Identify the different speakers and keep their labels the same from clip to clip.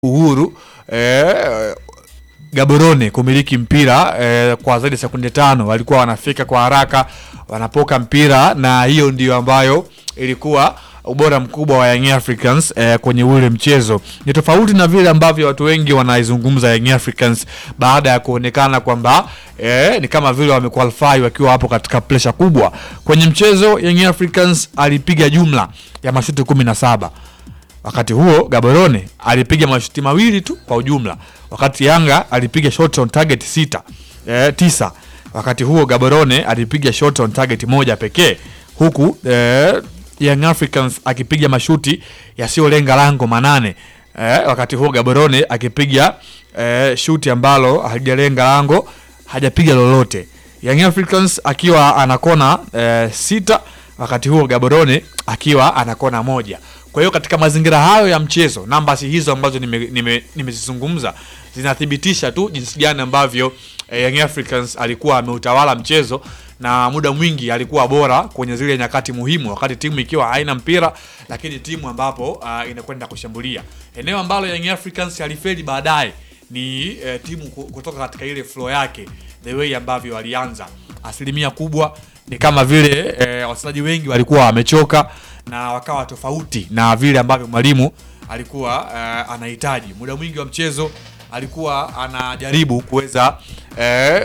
Speaker 1: uhuru eh, Gaborone kumiliki mpira eh, kwa zaidi ya sekunde tano, walikuwa wanafika kwa haraka, wanapoka mpira, na hiyo ndio ambayo ilikuwa ubora mkubwa wa Young Africans eh, kwenye ule mchezo. Ni tofauti na vile ambavyo watu wengi wanaizungumza Young Africans baada ya kuonekana kwamba eh, ni kama vile wamequalify wakiwa hapo katika pressure kubwa kwenye mchezo. Young Africans alipiga jumla ya mashuti kumi na saba wakati huo Gaborone alipiga mashuti mawili tu kwa ujumla, wakati Yanga alipiga shot on target sita eh, tisa. Wakati huo Gaborone alipiga shot on target moja pekee, huku eh, Young Africans akipiga mashuti yasiyolenga lango manane eh, wakati huo Gaborone akipiga eh, shuti ambalo halijalenga lango, hajapiga lolote. Young Africans akiwa anakona eh, sita, wakati huo Gaborone akiwa anakona moja. Kwa hiyo katika mazingira hayo ya mchezo, namba hizo ambazo nimezizungumza nime, nime zinathibitisha tu jinsi gani ambavyo eh, Young Africans alikuwa ameutawala mchezo na muda mwingi alikuwa bora kwenye zile nyakati muhimu, wakati timu ikiwa haina mpira, lakini timu ambapo uh, inakwenda kushambulia. Eneo ambalo Young Africans alifeli baadaye ni eh, timu kutoka katika ile flow yake, the way ambavyo walianza, asilimia kubwa ni kama vile eh, wachezaji wengi walikuwa wamechoka na wakawa tofauti na vile ambavyo mwalimu alikuwa uh, anahitaji. Muda mwingi wa mchezo alikuwa anajaribu kuweza eh,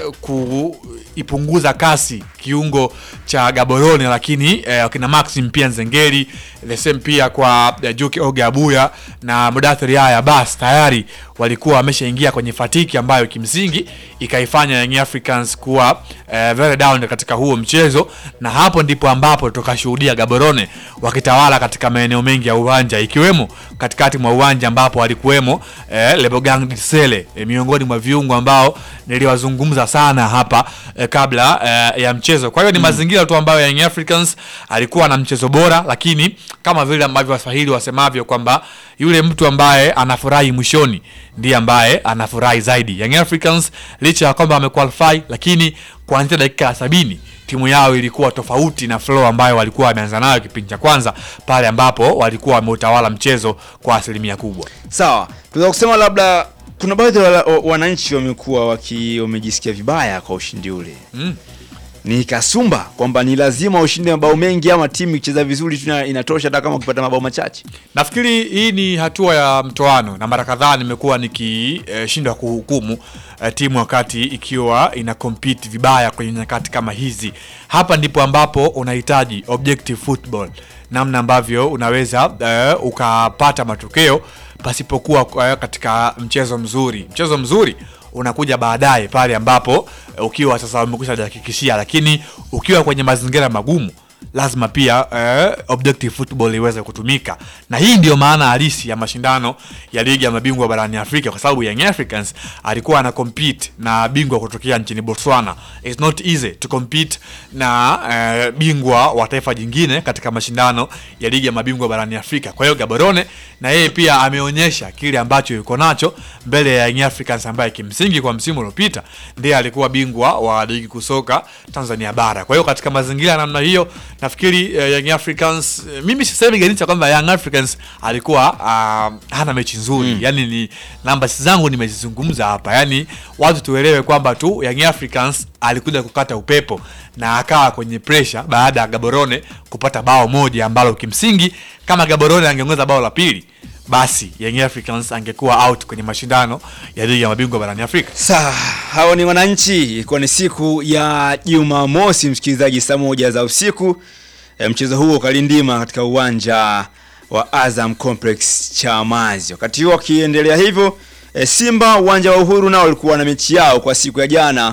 Speaker 1: kuipunguza kasi kiungo cha Gaborone, lakini eh, kina Maxim pia Nzengeli the same pia kwa eh, Juki Oge Abuya na Mudathiri Yahya bas tayari walikuwa wameshaingia kwenye fatiki ambayo kimsingi ikaifanya Young Africans kuwa eh, very down katika huo mchezo, na hapo ndipo ambapo tukashuhudia Gaborone wakitawala katika maeneo mengi ya uwanja ikiwemo katikati mwa uwanja ambapo walikuwemo eh, Lebogang Disele eh, miongoni mwa viungo ambao niliwazungumza sana hapa eh, kabla eh, ya mchezo. Kwa hiyo ni mm, mazingira tu ambayo Young Africans alikuwa na mchezo bora, lakini kama vile ambavyo Waswahili wasemavyo kwamba yule mtu ambaye anafurahi mwishoni ndiye ambaye anafurahi zaidi. Young Africans licha ya kwamba wamequalify, lakini kuanzia dakika ya sabini timu yao ilikuwa tofauti na flow ambayo walikuwa wameanza nayo kipindi cha kwanza pale ambapo walikuwa wameutawala mchezo kwa asilimia kubwa.
Speaker 2: Sawa, tunaweza kusema labda kuna baadhi ya wananchi wamekuwa waki wamejisikia vibaya kwa ushindi ule
Speaker 1: Mm.
Speaker 2: ni kasumba kwamba ni lazima ushinde mabao mengi ama timu ikicheza vizuri tu inatosha hata kama ukipata mabao machache.
Speaker 1: Nafikiri hii ni hatua ya mtoano, na mara kadhaa nimekuwa nikishindwa eh, kuhukumu eh, timu wakati ikiwa ina compete vibaya kwenye nyakati kama hizi. Hapa ndipo ambapo unahitaji objective football, namna ambavyo unaweza eh, ukapata matokeo pasipokuwa eh, katika mchezo mzuri. Mchezo mzuri unakuja baadaye pale ambapo ukiwa sasa umekwisha jihakikishia, lakini ukiwa kwenye mazingira magumu lazima pia eh, objective football iweze kutumika, na hii ndiyo maana halisi ya mashindano ya ligi ya mabingwa barani Afrika, kwa sababu Young Africans alikuwa ana compete na bingwa kutokea nchini Botswana. It's not easy to compete na eh, bingwa wa taifa jingine katika mashindano ya ligi ya mabingwa barani Afrika. Kwa hiyo Gaborone na yeye pia ameonyesha kile ambacho yuko nacho mbele ya Young Africans ambaye kimsingi kwa msimu uliopita ndiye alikuwa bingwa wa ligi kusoka Tanzania bara. Kwa hiyo katika mazingira ya namna hiyo nafikiri uh, Young Africans uh, mimi sisemi ganicha kwamba Young Africans alikuwa uh, hana mechi nzuri mm. Yani ni namba zangu nimezizungumza hapa, yani watu tuelewe kwamba tu Young Africans alikuja kukata upepo na akawa kwenye pressure baada ya Gaborone kupata bao moja ambalo kimsingi kama Gaborone angeongeza bao la pili basi Young Africans angekuwa out kwenye mashindano ya ligi ya mabingwa barani Afrika.
Speaker 2: Sawa, hao ni wananchi. Ilikuwa ni siku ya Jumamosi, msikilizaji, saa moja za usiku. E, mchezo huo ukalindima katika uwanja wa Azam Complex Chamazi. Wakati huo wakiendelea hivyo, e, Simba uwanja wa Uhuru nao walikuwa na mechi yao kwa siku ya jana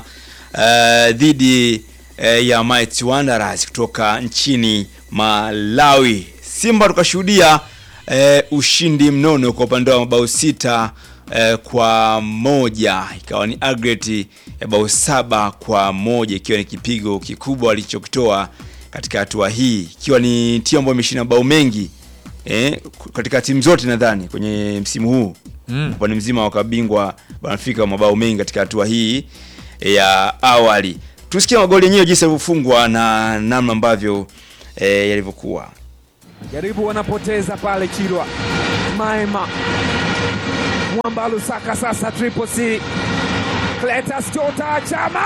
Speaker 2: e, dhidi e, ya Mighty Wanderers kutoka nchini Malawi. Simba tukashuhudia e, ushindi mnono kwa upande wa mabao sita e, kwa moja ikawa ni aggregate ya bao saba kwa moja ikiwa ni kipigo kikubwa alichokitoa katika hatua hii ikiwa ni timu ambayo imeshinda mabao mengi e, katika timu zote nadhani kwenye msimu huu
Speaker 1: Mm.
Speaker 2: upande mzima wakabingwa wanafika wa mabao mengi katika hatua hii ya awali. Tusikie magoli yenyewe jinsi yalivyofungwa na namna ambavyo e, yalivyokuwa.
Speaker 3: Jaribu wanapoteza pale Chirwa Maema Mwamba Lusaka sasa Triple C. Cletus Jota Chama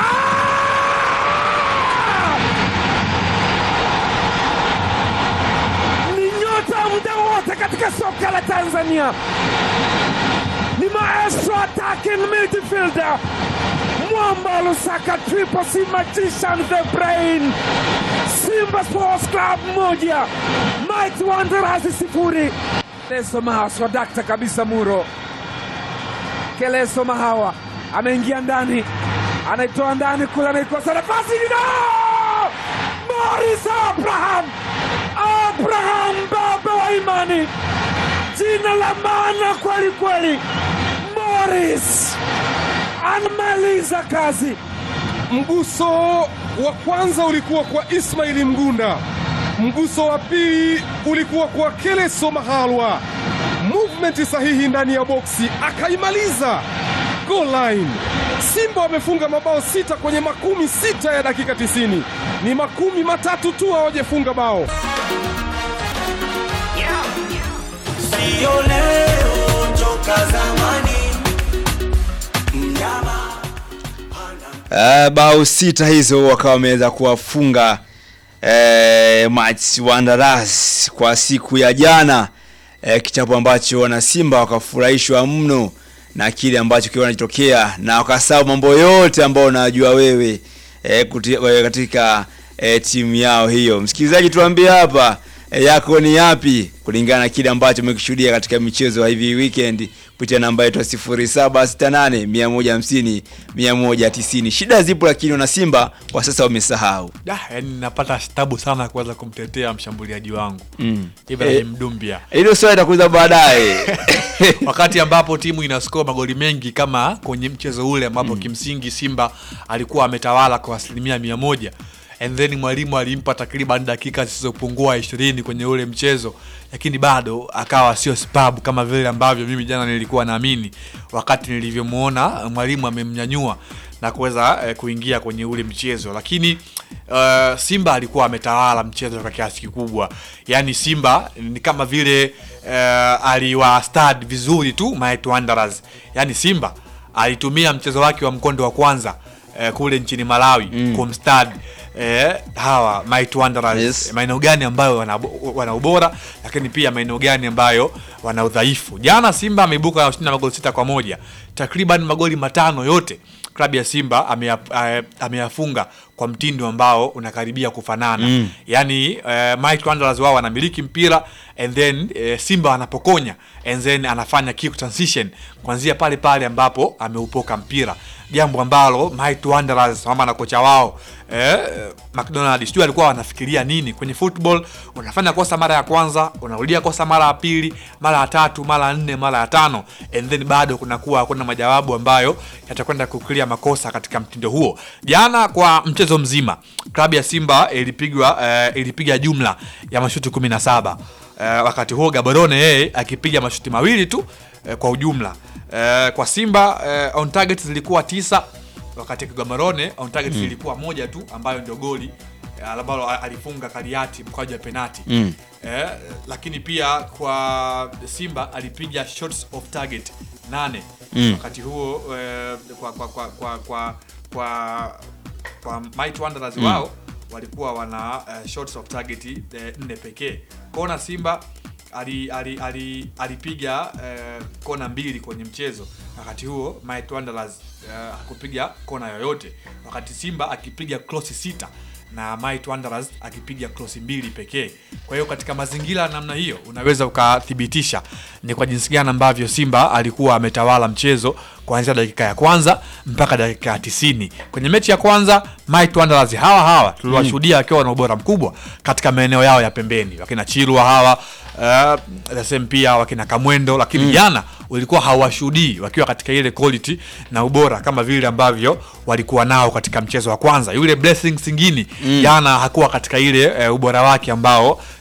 Speaker 3: ni nyota muda wote katika soka la Tanzania, ni maestro attacking midfielder Mwamba Lusaka Triple C magician the brain. Simba Sports Club moja Mighty Wanderers sifuri. Keleso Mahawa swadakta kabisa Muro. Keleso Mahawa ameingia ndani, anaitoa ndani kule, anaikosa nafasi no! Morris Abraham, Abraham baba wa imani, jina la maana kweli kweli. Morris anamaliza kazi.
Speaker 4: Mguso wa kwanza ulikuwa kwa Ismaili Mgunda, mguso wa pili ulikuwa kwa Keleso Mahalwa. Movement sahihi ndani ya boksi, akaimaliza goal line. Simba wamefunga mabao sita kwenye makumi sita ya dakika tisini. Ni makumi matatu tu hawajafunga bao.
Speaker 5: Sio leo toka zamani mnyama
Speaker 2: Uh, bao sita hizo wakawa wameweza kuwafunga uh, Mighty Wanderers kwa siku ya jana uh, kichapo ambacho wana Simba wakafurahishwa mno na kile ambacho kiwa kinatokea na wakasahau mambo yote ambayo unajua wewe uh, kuti, uh, katika uh, timu yao hiyo. Msikilizaji, tuambie hapa uh, yako ni yapi kulingana na kile ambacho umekishuhudia katika michezo ya hivi weekend kupitia namba yetu ya 0768 150 190. Shida zipo, lakini wana Simba kwa sasa wamesahau.
Speaker 1: Da, yani napata tabu sana kuweza kumtetea mshambuliaji wangu
Speaker 2: Mm.
Speaker 1: Ibrahim Dumbia
Speaker 2: Hilo swali itakuza baadaye.
Speaker 1: wakati ambapo timu inaskoa magoli mengi kama kwenye mchezo ule ambapo kimsingi Simba alikuwa ametawala kwa asilimia mia moja and then mwalimu alimpa takriban dakika zisizopungua ishirini kwenye ule mchezo, lakini bado akawa sio spabu kama vile ambavyo mimi jana nilikuwa naamini wakati nilivyomuona mwalimu amemnyanyua na kuweza eh, kuingia kwenye ule mchezo, lakini uh, Simba alikuwa ametawala mchezo kwa kiasi kikubwa. Yani Simba ni kama vile uh, aliwa stad vizuri tu Mighty Wanderers. Yani Simba alitumia mchezo wake wa mkondo wa kwanza eh, kule nchini Malawi mm. kumstad eh, hawa Mighty Wanderers
Speaker 2: Yes.
Speaker 1: maeneo gani ambayo wana, wana ubora lakini pia maeneo gani ambayo wana udhaifu. Jana Simba ameibuka na ushindi wa magoli sita kwa moja, takriban magoli matano yote klabu ya Simba ameya- eh, ameyafunga kwa mtindo ambao unakaribia kufanana mm. Yani eh, Mighty Wanderers wao wanamiliki mpira and then eh, Simba anapokonya and then anafanya kick transition kuanzia pale pale ambapo ameupoka mpira, jambo ambalo Mighty Wanderers mama na kocha wao eh, McDonald sijui alikuwa wanafikiria nini kwenye football. Unafanya kosa mara ya kwanza, unarudia kosa mara ya pili, mara ya tatu, mara ya nne, mara ya tano, and then bado kunakuwa hakuna majawabu ambayo yatakwenda kuklia makosa katika mtindo huo. Jana kwa mchezo mzima klabu ya Simba ilipigwa eh, ilipiga jumla ya mashuti 17 eh, wakati huo Gaborone yeye akipiga mashuti mawili tu eh, kwa ujumla eh, kwa Simba eh, on target zilikuwa tisa wakati Gaborone on target ilikuwa moja tu ambayo ndio goli eh, ambalo alifunga Kariati mkwaju wa penati
Speaker 2: Mm.
Speaker 1: eh, lakini pia kwa Simba alipiga shots of target nane
Speaker 2: Mm.
Speaker 1: wakati huo eh, kwa kwa kwa kwa kwa, kwa, kwa Mighty Wanderers wao walikuwa wana eh, shots of target eh, nne pekee. Kona Simba ali, ali, ali, alipiga eh, kona mbili kwenye mchezo, wakati huo Mighty Wanderers eh, hakupiga kona yoyote, wakati Simba akipiga cross sita na Mighty Wanderers akipiga cross mbili pekee. Kwa hiyo katika mazingira ya namna hiyo unaweza ukathibitisha ni kwa jinsi gani ambavyo Simba alikuwa ametawala mchezo kuanzia dakika ya kwanza mpaka dakika ya tisini. Kwenye mechi ya kwanza Mighty Wanderers hawa hawa tuliwashuhudia wakiwa na ubora mkubwa katika maeneo yao ya pembeni, wakina Chirwa hawa uh, the same pia wakina Kamwendo, lakini jana ulikuwa hawashuhudii wakiwa katika ile quality na ubora kama vile ambavyo walikuwa nao katika mchezo wa kwanza. Yule Blessing Singini jana hakuwa katika ile e, ubora wake ambao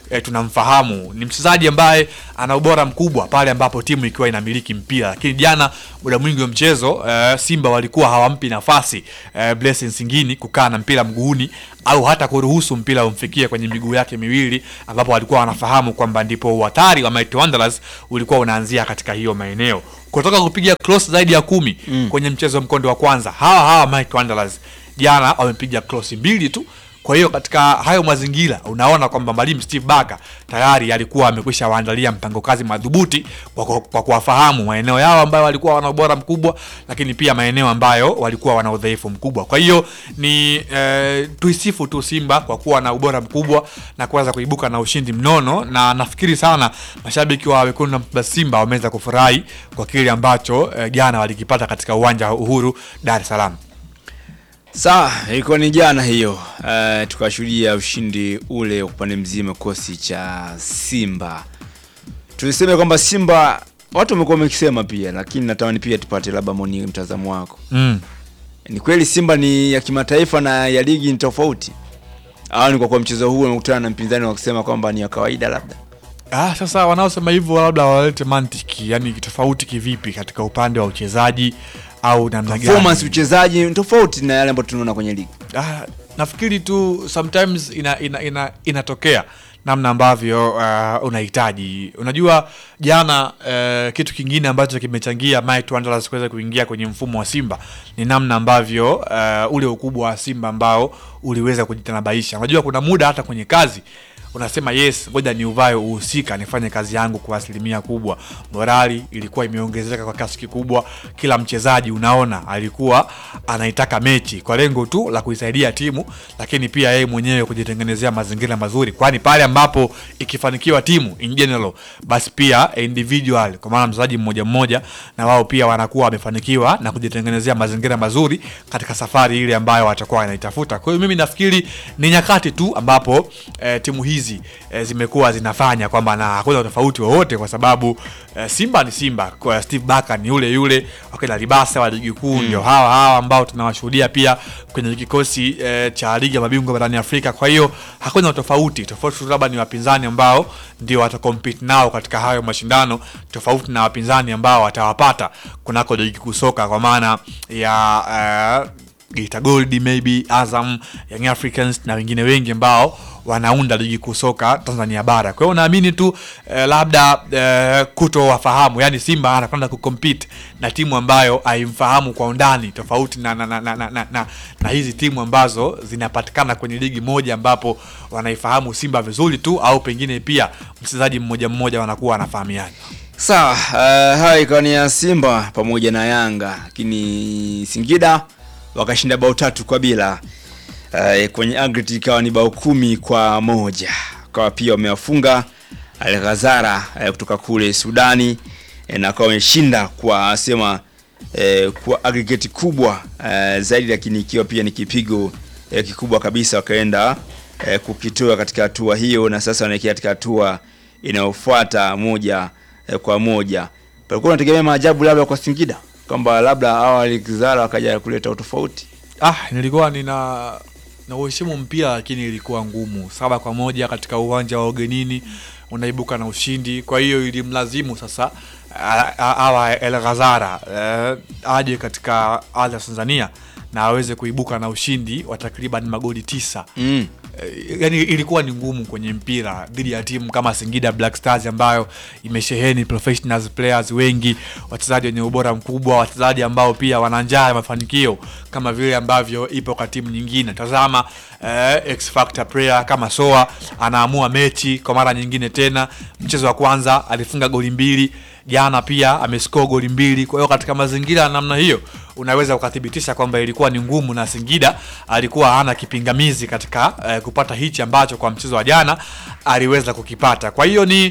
Speaker 1: e, tunamfahamu ni mchezaji ambaye ana ubora mkubwa pale ambapo timu ikiwa inamiliki mpira, lakini jana muda mwingi wa mchezo e, Simba walikuwa hawampi nafasi e, Blessing Singini kukaa na mpira mguuni au hata kuruhusu mpira umfikie kwenye miguu yake miwili, ambapo walikuwa wanafahamu kwamba ndipo uhatari wa Mighty Wanderers ulikuwa unaanzia katika hiyo maeneo kutoka kupiga cross zaidi ya kumi mm. kwenye mchezo mkondo wa kwanza. Hawa hawa Mighty Wanderers jana wamepiga cross mbili tu. Kwa hiyo katika hayo mazingira unaona kwamba mwalimu Steve Barker tayari alikuwa amekwisha waandalia mpango kazi madhubuti kwa ku- kwa kuwafahamu maeneo yao ambayo walikuwa wana ubora mkubwa, lakini pia maeneo ambayo walikuwa wana udhaifu mkubwa. Kwa hiyo ni eh, tuisifu tu Simba kwa kuwa na ubora mkubwa na kuweza kuibuka na ushindi mnono, na nafikiri sana mashabiki wa wekundu na Msimbazi Simba wameweza kufurahi kwa kile ambacho eh, jana walikipata katika uwanja wa Uhuru Dar es Salaam.
Speaker 2: Sawa, ilikuwa ni jana hiyo. Uh, tukashuhudia ushindi ule wa upande mzima kikosi cha Simba. Tuliseme kwamba Simba watu wamekuwa wamekisema pia, lakini natamani pia tupate labda maoni mtazamo wako.
Speaker 1: Mm.
Speaker 2: Ni kweli Simba ni ya kimataifa na ya ligi ni tofauti, au ni kwa kuwa mchezo huu umekutana na mpinzani wa kusema kwamba ni ya kawaida labda?
Speaker 1: Ah, sasa wanaosema hivyo labda walete mantiki, yani tofauti kivipi katika upande wa uchezaji au namna gani?
Speaker 2: Performance uchezaji ni tofauti na yale ambayo tunaona kwenye ligi.
Speaker 1: Ah, nafikiri tu sometimes ina, ina, ina, inatokea namna ambavyo uh, unahitaji. Unajua jana uh, kitu kingine ambacho kimechangia Mighty Wanderers kuweza kuingia kwenye mfumo wa Simba ni namna ambavyo uh, ule ukubwa wa Simba ambao uliweza kujitanabaisha. Unajua kuna muda hata kwenye kazi unasema yes, ngoja ni uvae uhusika nifanye kazi yangu kwa asilimia kubwa. Morali ilikuwa imeongezeka kwa kiasi kikubwa, kila mchezaji unaona alikuwa anaitaka mechi kwa lengo tu la kuisaidia timu, lakini pia yeye mwenyewe kujitengenezea mazingira mazuri, kwani pale ambapo ikifanikiwa timu in general, basi pia individual, kwa maana mchezaji mmoja mmoja, na wao pia wanakuwa wamefanikiwa na kujitengenezea mazingira mazuri katika safari ile ambayo watakuwa wanaitafuta. Kwa hiyo mimi nafikiri ni nyakati tu ambapo eh, timu hizi eh, zimekuwa zinafanya kwamba na hakuna tofauti wowote, kwa sababu eh, Simba ni Simba, kwa Steve Barker ni yule yule, wakina Libasa wa ligi kuu ndio hawa hawa ambao tunawashuhudia pia kwenye kikosi eh, cha ligi ya mabingwa barani Afrika. Kwa hiyo hakuna tofauti, tofauti tu labda ni wapinzani ambao ndio watakompete nao katika hayo mashindano, tofauti na wapinzani ambao watawapata kunako ligi kuu soka, kwa maana ya eh, Geita Gold maybe Azam, Young Africans na wengine wengi ambao wanaunda ligi kuu soka Tanzania bara. Kwa hiyo naamini tu eh, labda eh, kutowafahamu, yani Simba anakwenda kucompete na timu ambayo haimfahamu kwa undani, tofauti na, na, na, na, na, na, na, na hizi timu ambazo zinapatikana kwenye ligi moja ambapo wanaifahamu Simba vizuri tu, au pengine pia mchezaji mmoja mmoja wanakuwa wanafahamiana.
Speaker 2: Sawa, uh, hayo ikawa ni ya Simba pamoja na Yanga, lakini Singida wakashinda bao tatu kwa bila. Uh, kwenye aggregate ikawa ni bao kumi kwa moja. Kwa pia wamewafunga Al Ghazara uh, kutoka kule Sudani eh, na kwa wameshinda kwa sema eh, kwa aggregate kubwa eh, zaidi, lakini ikiwa pia ni kipigo eh, kikubwa kabisa, wakaenda eh, kukitoa katika hatua hiyo, na sasa wanaelekea katika hatua inayofuata moja eh, kwa moja. Palikuwa unategemea maajabu labda kwa Singida kwamba labda hawa Alizara wakaja kuleta utofauti.
Speaker 1: Ah, nilikuwa nina na uheshimu mpira lakini ilikuwa ngumu. Saba kwa moja katika uwanja wa ugenini unaibuka na ushindi, kwa hiyo ilimlazimu sasa a- a- awa El Ghazara eh, aje katika ardhi ya Tanzania na aweze kuibuka na ushindi wa takriban magoli tisa.
Speaker 2: Mm.
Speaker 1: Eh, yani ilikuwa ni ngumu kwenye mpira dhidi ya timu kama Singida Black Stars ambayo imesheheni professionals players wengi, wachezaji wenye ubora mkubwa, wachezaji ambao pia wana njaa ya mafanikio kama vile ambavyo ipo kwa timu nyingine. Tazama eh, X Factor player kama Soa anaamua mechi kwa mara nyingine tena. Mchezo wa kwanza alifunga goli mbili, jana pia amescore goli mbili. Kwa hiyo katika mazingira ya namna hiyo unaweza ukathibitisha kwamba ilikuwa ni ngumu na Singida alikuwa hana kipingamizi katika eh, kupata hichi ambacho kwa mchezo wa jana aliweza kukipata. Kwa hiyo ni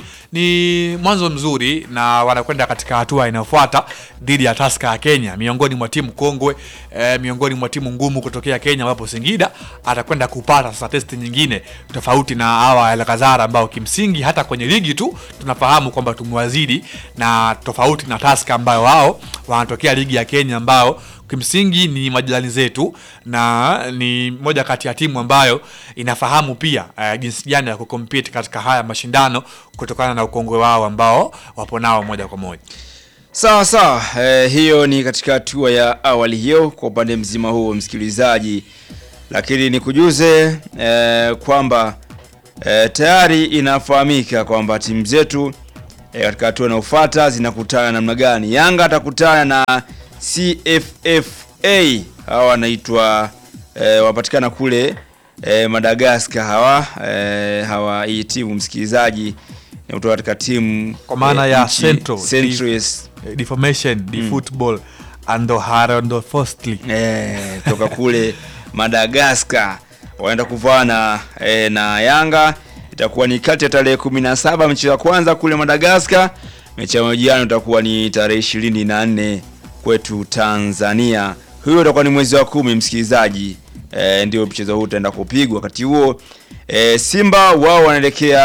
Speaker 1: ni mwanzo mzuri na wanakwenda katika hatua inayofuata dhidi ya Tusker ya Kenya, miongoni mwa timu kongwe eh, miongoni mwa timu ngumu kutokea Kenya, ambapo Singida atakwenda kupata sasa testi nyingine tofauti na hawa El Ghazara ambao kimsingi hata kwenye ligi tu tunafahamu kwamba tumewazidi, na tofauti na Tusker ambayo wao wanatokea ligi ya Kenya ambao kimsingi ni majirani zetu na ni moja kati ya timu ambayo inafahamu pia uh, jinsi gani ya kucompete katika haya mashindano kutokana na ukongwe wao ambao wapo nao moja kwa moja
Speaker 2: Sawa sawa, eh, hiyo ni katika hatua ya awali hiyo kwa upande mzima huo msikilizaji, lakini nikujuze eh, kwamba eh, tayari inafahamika kwamba timu zetu eh, katika hatua inayofuata zinakutana namna gani. Yanga atakutana na CFFA, hawa wanaitwa eh, wapatikana kule eh, Madagascar hawa eh, hawa hii timu msikilizaji ni kutoka katika timu
Speaker 1: Kwa maana
Speaker 2: eh,
Speaker 1: ya
Speaker 2: nchi-
Speaker 1: Central,
Speaker 2: Central,
Speaker 1: di-
Speaker 2: yes.
Speaker 1: deformation the football and the Harando Firstly
Speaker 2: Eh, toka kule Madagascar wanaenda kuvana eh, na Yanga. Itakuwa ni kati ya tarehe 17 mechi ya kwanza kule Madagascar. Mechi ya majiano itakuwa ni tarehe 24 kwetu Tanzania. Huyo utakuwa ni mwezi wa kumi, msikilizaji. Eh, ndio mchezo huu utaenda kupigwa wakati huo. Eh, Simba wao wanaelekea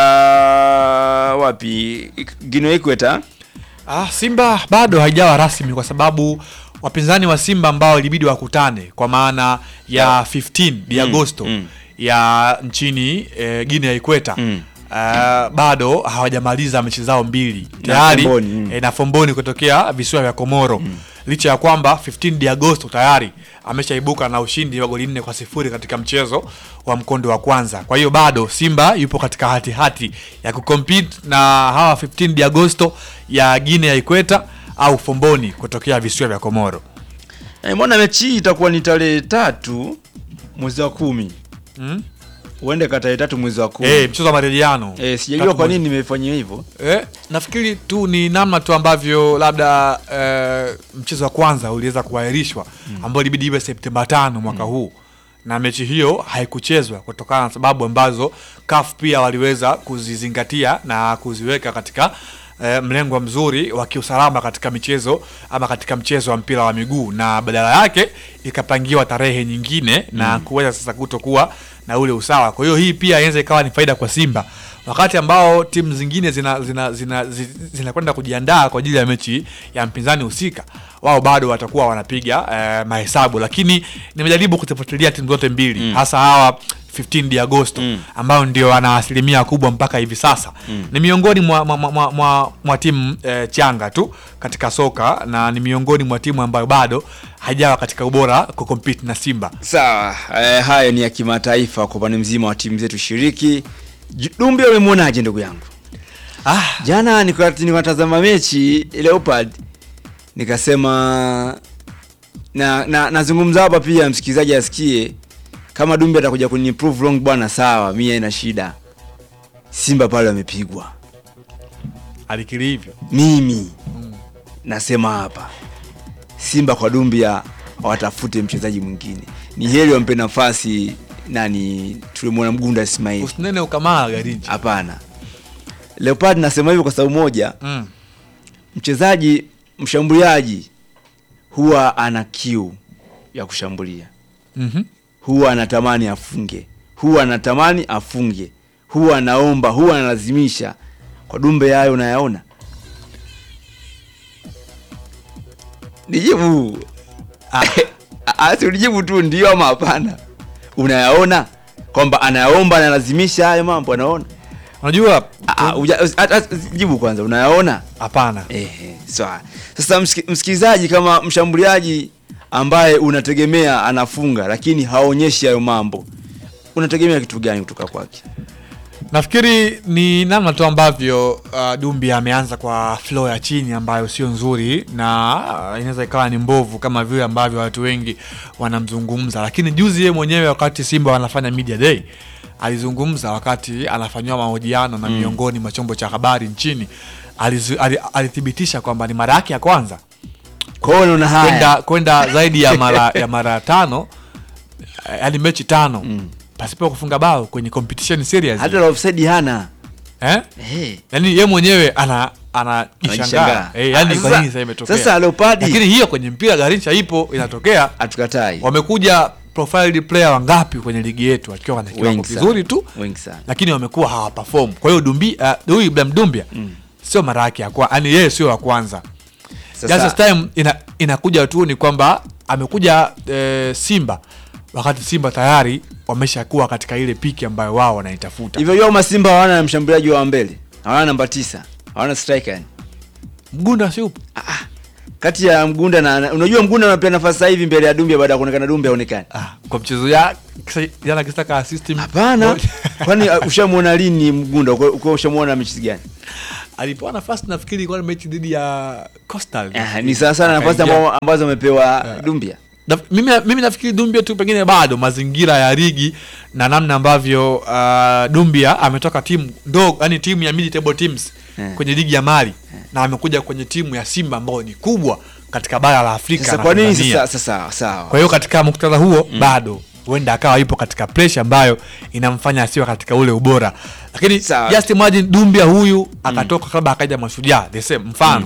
Speaker 2: wapi? Guinea Ikweta.
Speaker 1: Ah, Simba bado haijawa rasmi kwa sababu wapinzani wa Simba ambao ilibidi wakutane kwa maana ya 15 di
Speaker 2: Mm,
Speaker 1: Agosto
Speaker 2: mm.
Speaker 1: ya nchini eh, Guinea ya Ikweta
Speaker 2: Mm.
Speaker 1: ah, bado hawajamaliza mechi zao mbili tayari
Speaker 2: Fomboni, mm.
Speaker 1: eh, na Fomboni kutokea visiwa vya Komoro licha ya kwamba 15 di Agosto tayari ameshaibuka na ushindi wa goli nne kwa sifuri katika mchezo wa mkondo wa kwanza. Kwa hiyo bado Simba yupo katika hati hati ya kucompete na hawa 15 di Agosto ya Guinea ya Ikweta au Fomboni kutokea visiwa vya Komoro.
Speaker 2: Eh, mbona mechi hii itakuwa ni tarehe tatu mwezi wa kumi
Speaker 1: Mm?
Speaker 2: uende ka tarehe tatu mwezi wa kumi
Speaker 1: Eh, mchezo wa marejeano.
Speaker 2: Eh, sijajua
Speaker 1: Tatu
Speaker 2: kwa
Speaker 1: mwezi.
Speaker 2: nini nimefanyia hivyo
Speaker 1: Eh, nafikiri tu ni namna tu ambavyo labda eh, mchezo wa kwanza uliweza kuahirishwa ambao ilibidi iwe Septemba tano mwaka huu na mechi hiyo haikuchezwa kutokana na sababu ambazo CAF pia waliweza kuzizingatia na kuziweka katika eh, mlengo mzuri wa kiusalama katika michezo ama katika mchezo wa mpira wa miguu na badala yake ikapangiwa tarehe nyingine na kuweza sasa kutokuwa na ule usawa. Kwa hiyo hii pia inaweza ikawa ni faida kwa Simba wakati ambao timu zingine zinakwenda zina, zina, zi- zinakwenda kujiandaa kwa ajili ya mechi ya mpinzani husika, wao bado watakuwa wanapiga eh, mahesabu, lakini nimejaribu kuzifuatilia timu zote mbili hasa hawa 15 di Agosto ambao ndio wana asilimia kubwa mpaka hivi sasa ni miongoni mwa, mwa, mwa, mwa, mwa, mwa timu eh, changa tu katika soka na ni miongoni mwa timu ambayo bado haijawa katika ubora kucompete na Simba.
Speaker 2: sawa eh, hayo ni ya kimataifa kwa upande mzima wa timu zetu shiriki J- Dumbe umemwonaje ndugu yangu
Speaker 1: Ah,
Speaker 2: jana nilikuwa nikatazama mechi Leopard nikasema na na nazungumza hapa pia msikilizaji asikie kama Dumbe atakuja kuniprove wrong bwana sawa mimi haina shida Simba pale wamepigwa
Speaker 1: alikiri hivyo.
Speaker 2: mimi nasema hapa Simba kwa Dumbia watafute mchezaji mwingine, ni heri wampe nafasi nani, tulimwona Mgunda Ismail.
Speaker 1: Usinene ukamaa Garinji.
Speaker 2: Hapana, Leopard nasema hivyo kwa sababu moja,
Speaker 1: Mm.
Speaker 2: mchezaji mshambuliaji huwa ana kiu ya kushambulia,
Speaker 1: Mhm.
Speaker 2: huwa anatamani afunge, huwa anatamani afunge, huwa anaomba, huwa analazimisha. Kwa Dumbe hayo unayaona? Nijibu. Asi unijibu tu ndio ama hapana. Unayaona kwamba anayaomba, analazimisha hayo mambo, anaona?
Speaker 1: Unajua
Speaker 2: Ah, ah, uja- at- at- Jibu kwanza, unayaona?
Speaker 1: hapana.
Speaker 2: Ehe, sawa. Sasa msiki- msikilizaji, kama mshambuliaji ambaye unategemea anafunga lakini haonyeshi hayo mambo, unategemea kitu gani kutoka kwake?
Speaker 1: Nafikiri ni namna tu ambavyo uh, Dumbi ameanza kwa flow ya chini ambayo sio nzuri na uh, inaweza ikawa ni mbovu kama vile ambavyo watu wengi wanamzungumza, lakini juzi yeye mwenyewe wakati Simba wanafanya media day alizungumza wakati anafanyiwa mahojiano na miongoni mwa chombo cha habari nchini alizu, ali, alithibitisha kwamba ni mara yake ya kwanza
Speaker 2: Kwa hiyo unaona haya
Speaker 1: kwenda kwenda zaidi ya mara ya mara tano eh, yaani mechi tano pasipo kufunga bao kwenye competition series
Speaker 2: hata la offside hana
Speaker 1: eh?
Speaker 2: Eh.
Speaker 1: yani ye mwenyewe ana anajishangaa
Speaker 2: Anajishangaa.
Speaker 1: eh, yani
Speaker 2: Ah,
Speaker 1: kwa
Speaker 2: sasa-
Speaker 1: nini sasa imetokea
Speaker 2: sasa Leopardi-
Speaker 1: lakini hiyo kwenye mpira garincha ipo inatokea
Speaker 2: hatukatai
Speaker 1: wamekuja profiled player wangapi kwenye ligi yetu wakiwa wana kiwango
Speaker 2: Wengi sana.
Speaker 1: kizuri tu
Speaker 2: wengi sana
Speaker 1: lakini wamekuwa hawaperform kwa hiyo dumbi uh, huyu Ibrahim Dumbia sio mara yake ya kwanza yani yeye sio wa kwanza
Speaker 2: Sasa-
Speaker 1: just this time ina, inakuja tu ni kwamba amekuja eh, Simba wakati Simba tayari wameshakuwa katika ile piki ambayo wao wanaitafuta.
Speaker 2: hivyo hiyo masimba hawana mshambuliaji wa mbele hawana namba tisa hawana striker yani
Speaker 1: Mgunda si upo?
Speaker 2: kati ya mgunda na na- unajua mgunda anapewa nafasi sasa hivi mbele ya dumbia baada ya kuonekana dumbia aonekane
Speaker 1: Ah, kwa mchezo ya kisa- jana kisaka assist
Speaker 2: hapana kwani uh, ushamuona lini mgunda uko uko ushamuona mechi gani
Speaker 1: alipewa nafasi nafikiri ilikuwa ni mechi dhidi ya Coastal.
Speaker 2: Ah, ni sawa sana nafasi
Speaker 1: Akaingia.
Speaker 2: ambao- ambazo amepewa dumbia
Speaker 1: Na, mimi, mimi nafikiri Dumbia tu pengine bado mazingira ya ligi na namna ambavyo uh, Dumbia ametoka timu ndogo, yani timu ya mid table teams
Speaker 2: Eh.
Speaker 1: kwenye ligi ya Mali na amekuja kwenye timu ya Simba ambayo ni kubwa katika bara la Afrika
Speaker 2: sasa
Speaker 1: na
Speaker 2: kwa nini
Speaker 1: Tanzania.
Speaker 2: sasa sasa sawa
Speaker 1: Kwa hiyo katika muktadha huo bado huenda akawa ipo katika pressure ambayo inamfanya asiwe katika ule ubora, lakini
Speaker 2: Sawa.
Speaker 1: just imagine Dumbia huyu akatoka labda akaja Mashujaa the same mfano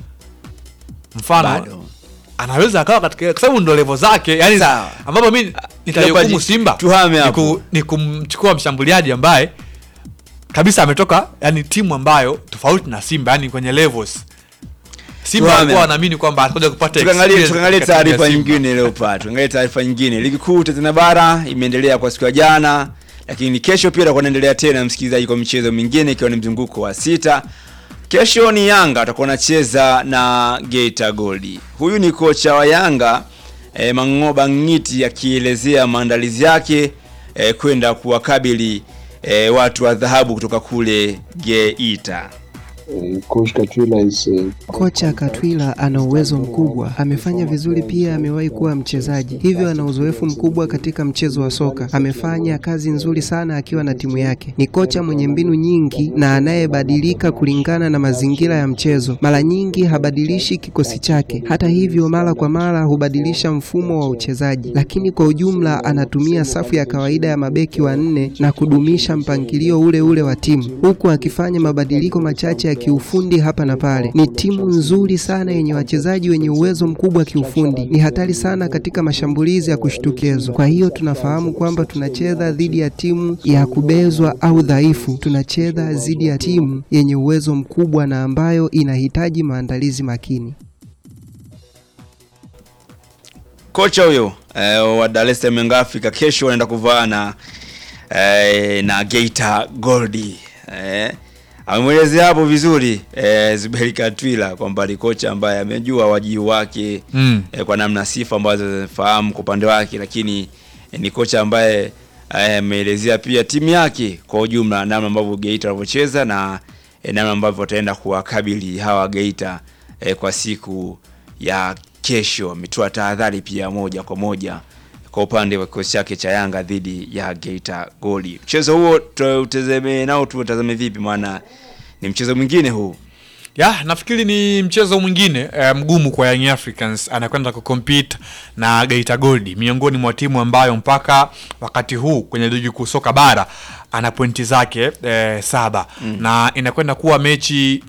Speaker 1: mfano
Speaker 2: bado
Speaker 1: anaweza akawa katika kwa sababu ndo levo zake yani
Speaker 2: Sawa.
Speaker 1: ambapo mi nitaihukumu
Speaker 2: Leopard,
Speaker 1: Simba
Speaker 2: tuhame
Speaker 1: ni
Speaker 2: hapo.
Speaker 1: ku- ni kumchukua mshambuliaji ambaye kabisa ametoka yani timu ambayo tofauti na Simba yani kwenye levels Simba
Speaker 2: Tuhame.
Speaker 1: walikuwa wanaamini kwamba atakuja kupata
Speaker 2: tukaangalie
Speaker 1: experience
Speaker 2: tukaangalie
Speaker 1: katika timu ya
Speaker 2: taarifa
Speaker 1: Simba.
Speaker 2: nyingine leo pa tuangalie taarifa nyingine ligi kuu Tanzania bara imeendelea kwa siku ya jana lakini kesho pia itakuwa inaendelea tena msikilizaji kwa michezo mingine ikiwa ni mzunguko wa sita kesho ni Yanga atakuwa anacheza na Geita Gold huyu ni kocha wa Yanga e, Mangoba Ngiti akielezea maandalizi yake e, kwenda kuwakabili e, watu wa dhahabu kutoka kule Geita
Speaker 6: Uh, Coach Katwila is uh,
Speaker 7: Kocha Katwila ana uwezo mkubwa, amefanya vizuri pia, amewahi kuwa mchezaji, hivyo ana uzoefu mkubwa katika mchezo wa soka. Amefanya kazi nzuri sana akiwa na timu yake. Ni kocha mwenye mbinu nyingi na anayebadilika kulingana na mazingira ya mchezo. Mara nyingi habadilishi kikosi chake, hata hivyo, mara kwa mara hubadilisha mfumo wa uchezaji, lakini kwa ujumla anatumia safu ya kawaida ya mabeki wanne na kudumisha mpangilio ule ule wa timu, huku akifanya mabadiliko machache ya kiufundi hapa na pale. Ni timu nzuri sana yenye wachezaji wenye uwezo mkubwa kiufundi, ni hatari sana katika mashambulizi ya kushtukizwa. Kwa hiyo tunafahamu kwamba tunacheza dhidi ya timu ya kubezwa au dhaifu, tunacheza dhidi ya timu yenye uwezo mkubwa na ambayo inahitaji maandalizi makini.
Speaker 2: kocha huyo eh, wa Dar es Salaam Young Africa kesho wanaenda kuvaa na eh, na Geita Gold eh, amemwelezea hapo vizuri eh, Zuberi Katwila kwamba ni kocha ambaye amejua wajibu wake
Speaker 1: Mm.
Speaker 2: eh, kwa namna sifa ambazo zinafahamu kwa upande wake, lakini eh, ni kocha ambaye eh, ameelezea pia timu yake kwa ujumla, namna ambavyo Geita wanavyocheza na eh, namna ambavyo wataenda kuwakabili hawa Geita eh, kwa siku ya kesho. Ametoa tahadhari pia moja kwa moja kwa upande wa kikosi chake cha Yanga dhidi ya Geita Gold. Mchezo huo tutazame nao tutazame vipi, maana ni mchezo mwingine huu
Speaker 1: ya nafikiri ni mchezo mwingine eh, mgumu kwa Young Africans anakwenda kucompete na Geita Gold miongoni mwa timu ambayo mpaka wakati huu kwenye ligi kuu soka bara ana pointi zake eh, saba mm. na inakwenda kuwa mechi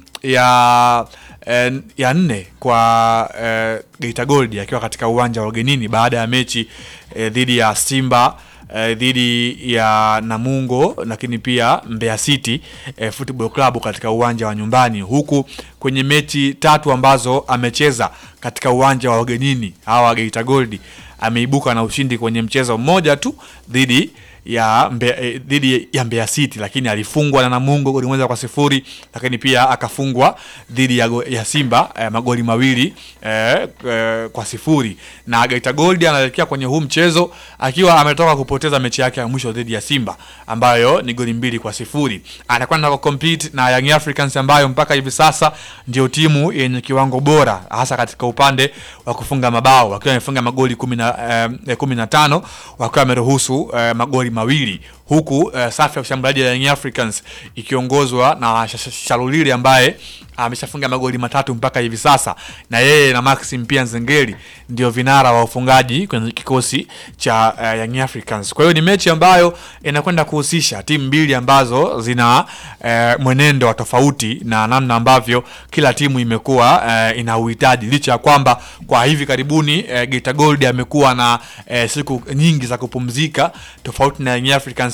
Speaker 1: ya eh, ya nne kwa eh, Geita Gold akiwa katika uwanja wa ugenini baada ya mechi eh, dhidi ya Simba eh, dhidi ya Namungo lakini pia Mbeya City eh, Football Club katika uwanja wa nyumbani, huku kwenye mechi tatu ambazo amecheza katika uwanja wa ugenini hawa Geita Gold ameibuka na ushindi kwenye mchezo mmoja tu dhidi ya Mbeya, eh, dhidi ya Mbeya City, lakini alifungwa na Namungo goli moja kwa sifuri, lakini pia akafungwa dhidi ya, go- ya Simba eh, magoli mawili eh, eh, kwa sifuri, na Geita Gold anaelekea kwenye huu mchezo akiwa ametoka kupoteza mechi yake ya mwisho dhidi ya Simba ambayo ni goli mbili kwa sifuri. Anakwenda ku compete na Young Africans ambayo mpaka hivi sasa ndio timu yenye kiwango bora hasa katika upande wa kufunga mabao wakiwa wamefunga magoli kumi na eh, kumi na tano wakiwa wameruhusu eh, magoli mawili huku eh, safu ya ushambuliaji ya Young Africans ikiongozwa na Sh- Sh- Shalulili ambaye ameshafunga magoli matatu mpaka hivi sasa, na yeye na Maxim pia Nzengeli ndio vinara wa ufungaji kwenye kikosi cha uh, Young Africans. Kwa hiyo ni mechi ambayo inakwenda kuhusisha timu mbili ambazo zina uh, mwenendo wa tofauti na namna ambavyo kila timu imekuwa uh, ina uhitaji, licha ya kwamba kwa hivi karibuni uh, Geita Gold amekuwa na uh, siku nyingi za kupumzika tofauti na Young Africans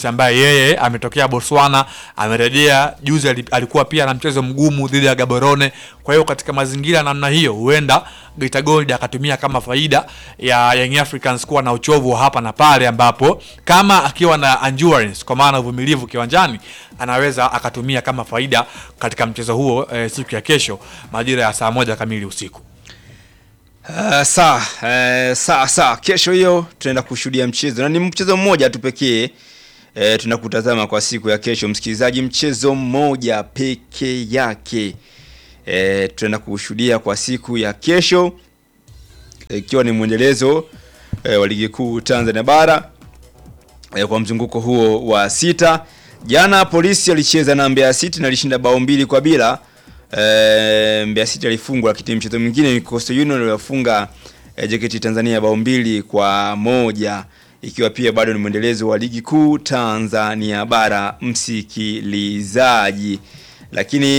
Speaker 1: ambaye yeye ametokea Botswana, amerejea juzi, ali- alikuwa pia na mchezo mgumu dhidi ya Gaborone. Kwa hiyo katika mazingira namna hiyo, huenda Geita Gold akatumia kama faida ya Young Africans kuwa na uchovu wa hapa na pale, ambapo kama akiwa na endurance, kwa maana uvumilivu kiwanjani, anaweza akatumia kama faida katika mchezo huo eh, siku ya kesho majira ya saa moja kamili usiku.
Speaker 2: Uh, saa uh, saa saa kesho hiyo tunaenda kushuhudia mchezo na ni mchezo mmoja tu pekee uh, tunakutazama kwa siku ya kesho msikilizaji, mchezo mmoja peke yake uh, tunaenda kushuhudia kwa siku ya kesho ikiwa ni mwendelezo uh, wa ligi kuu Tanzania bara uh, kwa mzunguko huo wa sita. Jana polisi alicheza na Mbeya City na alishinda bao mbili kwa bila. E, Mbeya City alifungwa, lakini mchezo mwingine ni Coastal Union aliwafunga e, JKT Tanzania bao mbili kwa moja ikiwa pia bado ni mwendelezo wa ligi kuu Tanzania bara msikilizaji, lakini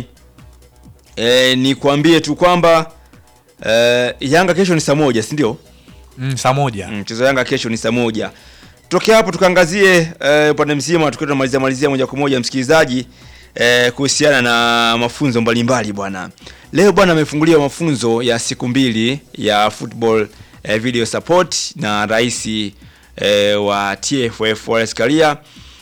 Speaker 2: e, nikwambie tu kwamba e, Yanga kesho ni saa moja si ndio?
Speaker 1: Mm, saa moja
Speaker 2: Mm, Mchezo wa Yanga kesho ni saa moja. Tokea hapo tukaangazie eh, upande mzima tukiwa tunamalizia malizia moja kwa moja msikilizaji eh, kuhusiana na mafunzo mbalimbali bwana. Leo bwana amefunguliwa mafunzo ya siku mbili ya football eh, video support na rais eh, wa TFF Wallace Karia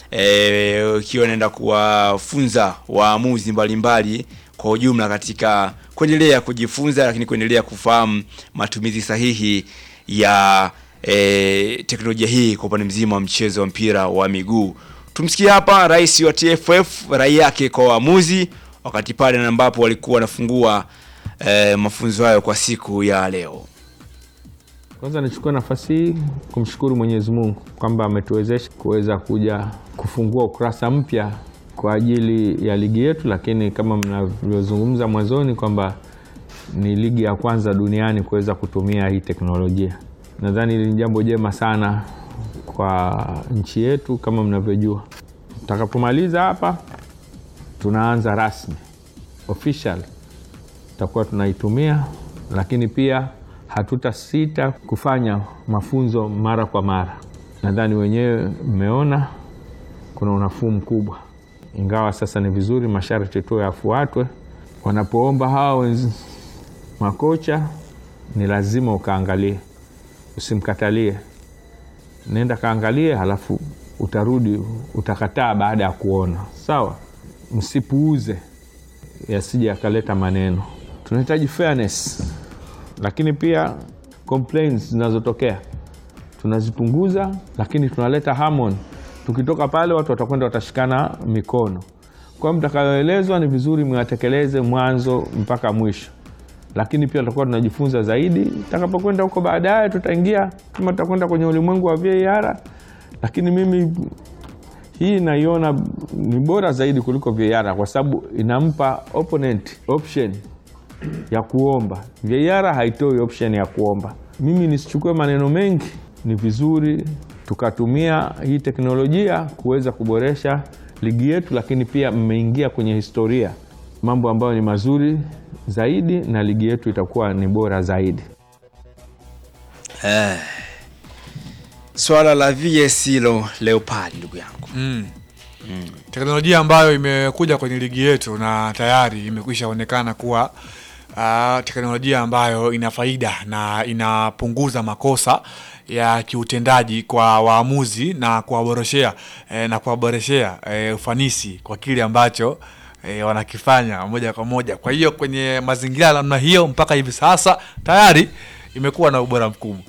Speaker 2: eh, ikiwa inaenda kuwafunza waamuzi mbalimbali kwa ujumla katika kuendelea kujifunza, lakini kuendelea kufahamu matumizi sahihi ya e, teknolojia hii kwa upande mzima wa mchezo wa mpira wa miguu. Tumsikie hapa rais wa TFF rai yake kwa waamuzi wakati pale na ambapo walikuwa wanafungua e, mafunzo hayo kwa siku ya leo.
Speaker 8: Kwanza nichukue nafasi hii kumshukuru Mwenyezi Mungu kwamba ametuwezesha kuweza kuja kufungua ukurasa mpya kwa ajili ya ligi yetu, lakini kama mnavyozungumza mwanzoni kwamba ni ligi ya kwanza duniani kuweza kutumia hii teknolojia. Nadhani hili ni jambo jema sana kwa nchi yetu. Kama mnavyojua, tutakapomaliza hapa, tunaanza rasmi official, tutakuwa tunaitumia, lakini pia hatutasita kufanya mafunzo mara kwa mara. Nadhani wenyewe mmeona kuna unafuu mkubwa, ingawa sasa ni vizuri masharti tu yafuatwe. Wanapoomba hawa wenzi makocha, ni lazima ukaangalie, usimkatalie. Nenda kaangalie, halafu utarudi utakataa baada ya kuona. Sawa, msipuuze yasije yakaleta maneno. Tunahitaji fairness lakini pia complaints zinazotokea tunazipunguza, lakini tunaleta harmony. Tukitoka pale, watu watakwenda watashikana mikono. Kwa hiyo mtakayoelezwa ni vizuri mwatekeleze mwanzo mpaka mwisho, lakini pia tutakuwa tunajifunza zaidi. Tutakapokwenda huko baadaye, tutaingia kama tutakwenda kwenye ulimwengu wa VAR, lakini mimi hii naiona ni bora zaidi kuliko VAR kwa sababu inampa opponent option ya kuomba. VAR haitoi option ya kuomba. Mimi nisichukue maneno mengi, ni vizuri tukatumia hii teknolojia kuweza kuboresha ligi yetu, lakini pia mmeingia kwenye historia, mambo ambayo ni mazuri zaidi, na ligi yetu itakuwa ni bora zaidi.
Speaker 2: Eh, swala la VS hilo Leopard, ndugu yangu
Speaker 1: mm. teknolojia ambayo imekuja kwenye ligi yetu na tayari imekwisha onekana kuwa uh, teknolojia ambayo ina faida na inapunguza makosa ya kiutendaji kwa waamuzi na kuwaboreshea eh, na kuwaboreshea eh, ufanisi kwa kile ambacho eh, wanakifanya moja kwa moja. Kwa hiyo kwenye mazingira ya namna hiyo mpaka hivi sasa tayari imekuwa na ubora mkubwa.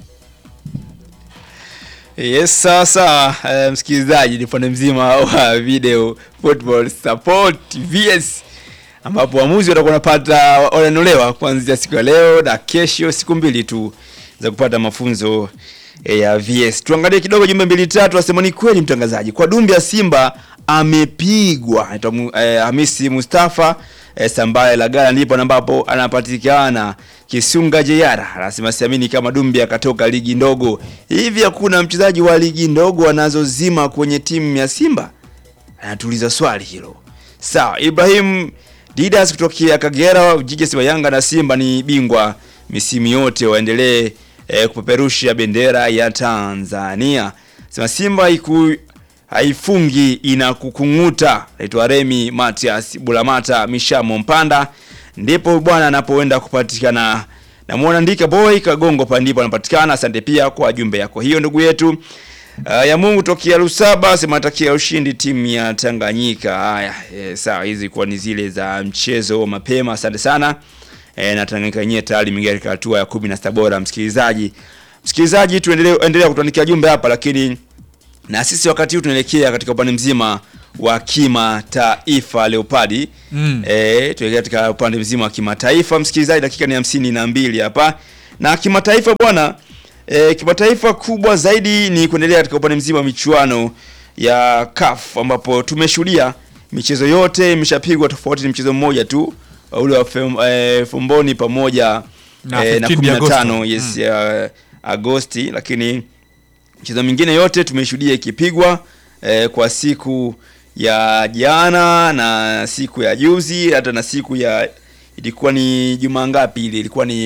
Speaker 2: Yes, sasa uh, msikilizaji, ni upande mzima wa video football support VS ambapo waamuzi watakuwa wanapata wananulewa kuanzia siku ya leo na kesho, siku mbili tu za kupata mafunzo eh, ya VS. Tuangalie kidogo jumbe mbili tatu, asema ni kweli mtangazaji, kwa dumbi ya Simba amepigwa. Anaitwa Mu- eh, Hamisi Mustafa eh, Sambaye Lagala ndipo ambapo anapatikana Kisunga Jeyara anasema siamini kama Dumbi akatoka ligi ndogo hivi. Hakuna mchezaji wa ligi ndogo anazozima kwenye timu ya Simba? Anatuliza swali hilo. Sawa, Ibrahim Didas kutokea Kagera, jiji wa Yanga na Simba ni bingwa misimu yote, waendelee eh, kupeperusha bendera ya Tanzania. Sema Simba iku haifungi inakukung'uta. Naitwa Remi Matias Bulamata Mishamo Mpanda, ndipo bwana anapoenda kupatikana. Namwona Ndika Boy Kagongo pa ndipo anapatikana. Asante pia kwa jumbe yako hiyo ndugu yetu. Uh, ya Mungu tokea Lusaba sema takia ushindi timu ya Tanganyika. Haya, e, sawa hizi kwa ni zile za mchezo mapema. Asante sana. E, na Tanganyika yenyewe tayari imeingia katika hatua ya 16 bora msikilizaji. Msikilizaji tuendelee endelea kutuandikia jumbe hapa lakini na sisi wakati huu tunaelekea katika upande mzima wa kimataifa Leopadi.
Speaker 1: Mm.
Speaker 2: Eh, tuelekea katika upande mzima wa kimataifa msikilizaji, dakika ni hamsini na mbili hapa. Na kimataifa bwana, eh, kimataifa kubwa zaidi ni kuendelea katika upande mzima wa michuano ya CAF ambapo tumeshuhudia michezo yote imeshapigwa, tofauti ni mchezo mmoja tu ule wa fem, eh, Fumboni pamoja
Speaker 1: Na
Speaker 2: eh, na
Speaker 1: 15
Speaker 2: 15
Speaker 1: Agosto.
Speaker 2: yes ya Agosti, lakini michezo mingine yote tumeshuhudia ikipigwa eh, kwa siku ya jana na siku ya juzi hata na siku ya ilikuwa ni juma ngapi ile ilikuwa ni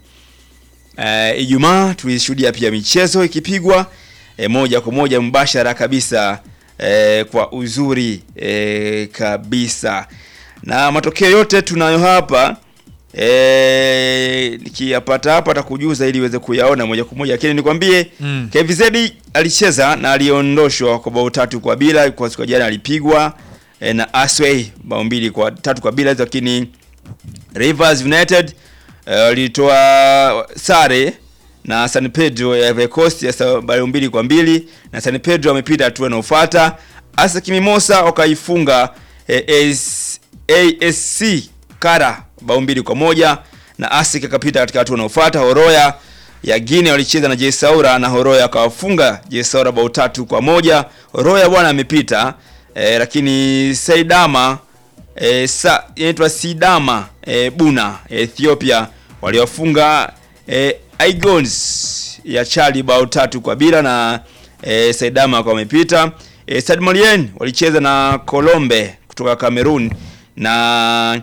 Speaker 2: eh, Ijumaa tulishuhudia pia michezo ikipigwa eh, moja kwa moja mbashara kabisa eh, kwa uzuri eh, kabisa na matokeo yote tunayo hapa eh, nikiyapata hapa atakujuza ili uweze kuyaona moja kwa moja, lakini nikwambie
Speaker 1: Mm.
Speaker 2: KVZ alicheza na aliondoshwa kwa bao tatu kwa bila. Kwa siku ya jana alipigwa eh, na Asway bao mbili kwa tatu kwa bila, lakini Rivers United eh, walitoa sare na San Pedro ya Ivory Coast ya sa- bao mbili kwa mbili na San Pedro amepita hatua inayofuata. ASEC Mimosa wakaifunga eh, AS, ASC Kara bao mbili kwa moja na ASEC akapita katika hatua inayofuata. Horoya ya Guinea walicheza na JS Saoura na Horoya akawafunga JS Saoura bao tatu kwa moja. Horoya bwana amepita eh, lakini Saidama e, sa inaitwa Sidama e, Buna e, Ethiopia waliofunga e, Igons ya Chali bao tatu kwa bila na e, Saidama kwa wamepita. E, Stade Malien walicheza na Colombe kutoka Cameroon na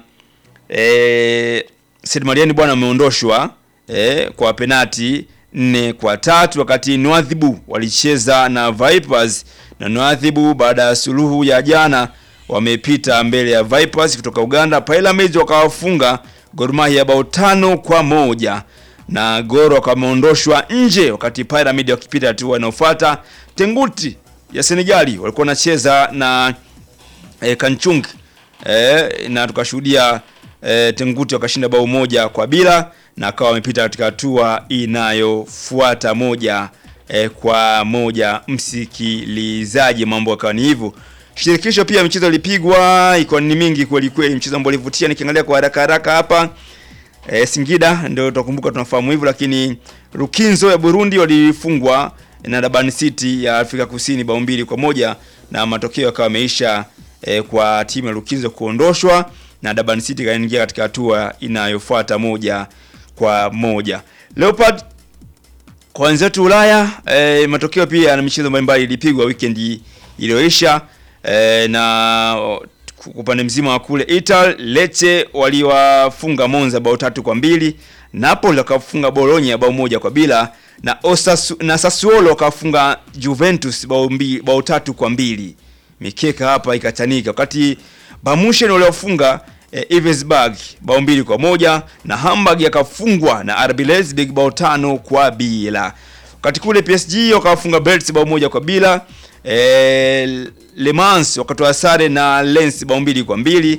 Speaker 2: e, Stade Malien bwana ameondoshwa e, kwa penati nne kwa tatu wakati Nwadhibu walicheza na Vipers na Nwadhibu baada ya suluhu ya jana wamepita mbele ya Vipers kutoka Uganda. Pyramids wakawafunga Gor Mahia bao tano kwa moja na Gor wakameondoshwa nje, wakati Pyramid wakipita hatua inayofuata. Tenguti ya Senegali walikuwa wanacheza na e, Kanchung e, na tukashuhudia e, Tenguti wakashinda bao moja kwa bila na akawa wamepita katika hatua inayofuata moja e, kwa moja. Msikilizaji, mambo akawa ni hivyo. Shirikisho pia michezo ilipigwa iko ni mingi kweli kweli, mchezo ambao ulivutia. Nikiangalia kwa haraka haraka hapa e, Singida ndio tutakumbuka, tunafahamu hivyo, lakini Rukinzo ya Burundi walifungwa na Durban City ya Afrika Kusini bao mbili kwa moja na matokeo yakawa yameisha e, kwa timu ya Rukinzo kuondoshwa na Durban City kaingia katika hatua inayofuata moja kwa moja. Leopard kwa wenzetu Ulaya e, matokeo pia na michezo mbalimbali ilipigwa weekend iliyoisha e, na kwa upande mzima wa kule Italy, Lecce waliwafunga Monza bao tatu kwa mbili, Napoli wakafunga Bologna bao moja kwa bila na Osasu, na Sassuolo wakafunga Juventus bao, mbi, bao tatu kwa mbili. Mikeka hapa ikachanika wakati Bamushen waliofunga e, Ivesburg bao mbili kwa moja na Hamburg yakafungwa na RB Leipzig bao tano kwa bila. Wakati kule PSG wakawafunga Brest bao moja kwa bila. E, Le Mans wakatoa sare na Lens bao mbili kwa mbili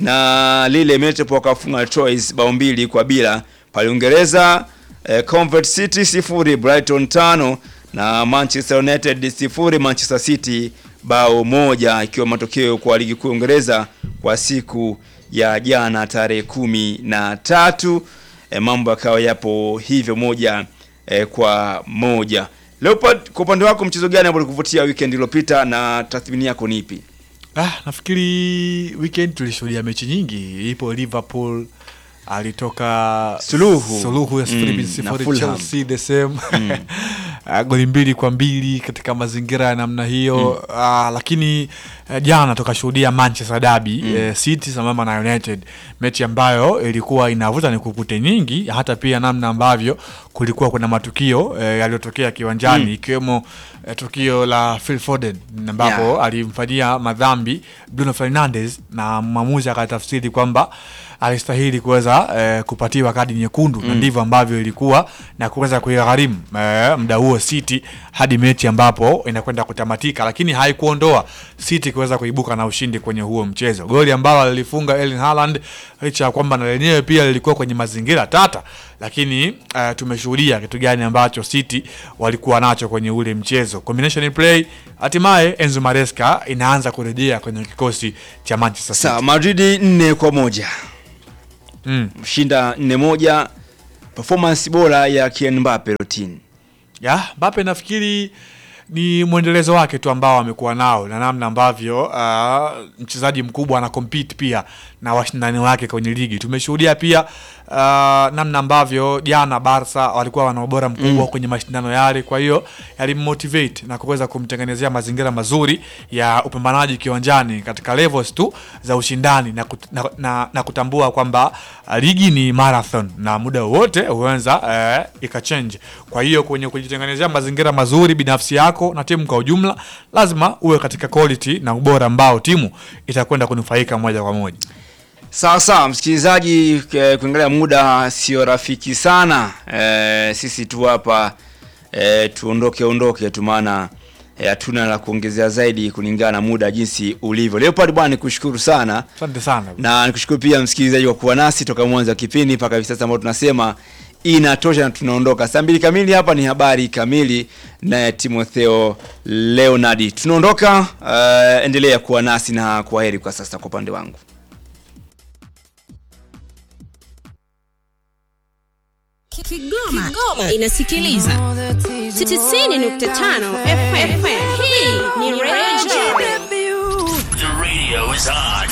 Speaker 2: na Lille Metropole wakafunga Troyes bao mbili kwa bila. Pale Uingereza e, Convert City sifuri Brighton tano na Manchester United sifuri Manchester City bao moja, ikiwa matokeo kwa ligi kuu ya Uingereza kwa siku ya jana tarehe kumi na tatu. E, mambo yakawa yapo hivyo moja e, kwa moja. Leopard, kwa upande wako mchezo gani ambao ulikuvutia weekend iliyopita na tathmini yako ni ipi?
Speaker 1: Ah, nafikiri weekend tulishuhudia mechi nyingi. Ipo Liverpool alitoka
Speaker 2: Suluhu.
Speaker 1: suluhu ya sifuri
Speaker 2: Mm,
Speaker 1: bin
Speaker 2: na
Speaker 1: sifuri
Speaker 2: Fulham.
Speaker 1: Chelsea the same uh, goli mbili kwa mbili katika mazingira ya namna hiyo mm. uh, lakini uh, jana tukashuhudia Manchester Derby mm. uh, City sambamba na United, mechi ambayo ilikuwa inavuta ni kukute nyingi, hata pia namna ambavyo kulikuwa kuna matukio uh, yaliyotokea kiwanjani
Speaker 2: Mm.
Speaker 1: ikiwemo uh, tukio la Phil Foden ambapo
Speaker 2: Yeah.
Speaker 1: alimfanyia madhambi Bruno Fernandes na mwamuzi akatafsiri kwamba alistahili kuweza eh, kupatiwa kadi nyekundu na
Speaker 2: Mm.
Speaker 1: ndivyo ambavyo ilikuwa na kuweza kuigharimu eh, muda huo City hadi mechi ambapo inakwenda kutamatika, lakini haikuondoa City kuweza kuibuka na ushindi kwenye huo mchezo. Goli ambalo lilifunga Erling Haaland licha ya kwamba na lenyewe pia lilikuwa kwenye mazingira tata, lakini eh, tumeshuhudia kitu gani ambacho City walikuwa nacho kwenye ule mchezo. Combination play, hatimaye Enzo Maresca inaanza kurejea kwenye kikosi cha Manchester City.
Speaker 2: Sawa, Madridi nne kwa moja
Speaker 1: Mm.
Speaker 2: mshinda nne moja, performance bora ya Kylian Mbappe Lottin.
Speaker 1: ya Mbappe nafikiri ni mwendelezo wake tu ambao amekuwa nao na namna ambavyo uh, mchezaji mkubwa ana compete pia na washindani wake kwenye ligi. Tumeshuhudia pia uh, namna ambavyo jana Barca walikuwa wana ubora mkubwa
Speaker 2: Mm.
Speaker 1: kwenye mashindano yale, kwa hiyo yalimmotivate na kuweza kumtengenezea mazingira mazuri ya upambanaji kiwanjani katika levels tu za ushindani na, kut, na, na, na kutambua kwamba uh, ligi ni marathon na muda wowote huweza uh, ikachange. Kwa hiyo kwenye kujitengenezea mazingira mazuri binafsi yako na timu kwa ujumla, lazima uwe katika quality na ubora ambao timu itakwenda kunufaika moja kwa moja.
Speaker 2: Sawa sawa, msikilizaji, eh, kuangalia muda sio rafiki sana. Eh, sisi tu hapa eh, tuondoke ondoke tu, maana eh, hatuna la kuongezea zaidi kulingana na muda jinsi ulivyo. Leopard bwana, nikushukuru sana
Speaker 1: Asante sana.
Speaker 2: na nikushukuru pia msikilizaji kwa kuwa nasi toka mwanzo wa kipindi mpaka hivi sasa, ambao tunasema inatosha na tunaondoka saa mbili kamili. Hapa ni habari kamili naye Timotheo Leonardi. Tunaondoka, uh, endelea kuwa nasi na kwa heri kwa sasa kwa upande wangu.
Speaker 9: Kigoma, Kigoma inasikiliza 90.5 FM. Hii ni Radio
Speaker 5: The radio is on.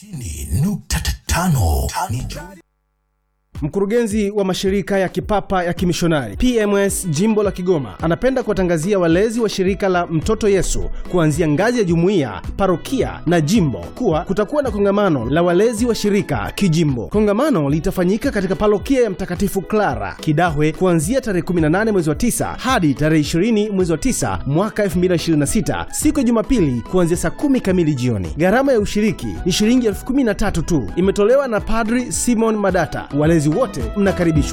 Speaker 10: Mkurugenzi wa mashirika ya kipapa ya kimishonari PMS jimbo la Kigoma anapenda kuwatangazia walezi wa shirika la Mtoto Yesu kuanzia ngazi ya jumuiya, parokia na jimbo kuwa kutakuwa na kongamano la walezi wa shirika kijimbo. Kongamano litafanyika katika parokia ya Mtakatifu Clara Kidahwe kuanzia tarehe 18 mwezi wa 9 hadi tarehe 20 mwezi wa 9 mwaka 2026 siku ya Jumapili kuanzia saa kumi kamili jioni. Gharama ya ushiriki ni shilingi elfu kumi na tatu tu, imetolewa na Padri Simon Madata. Walezi wote mnakaribishwa.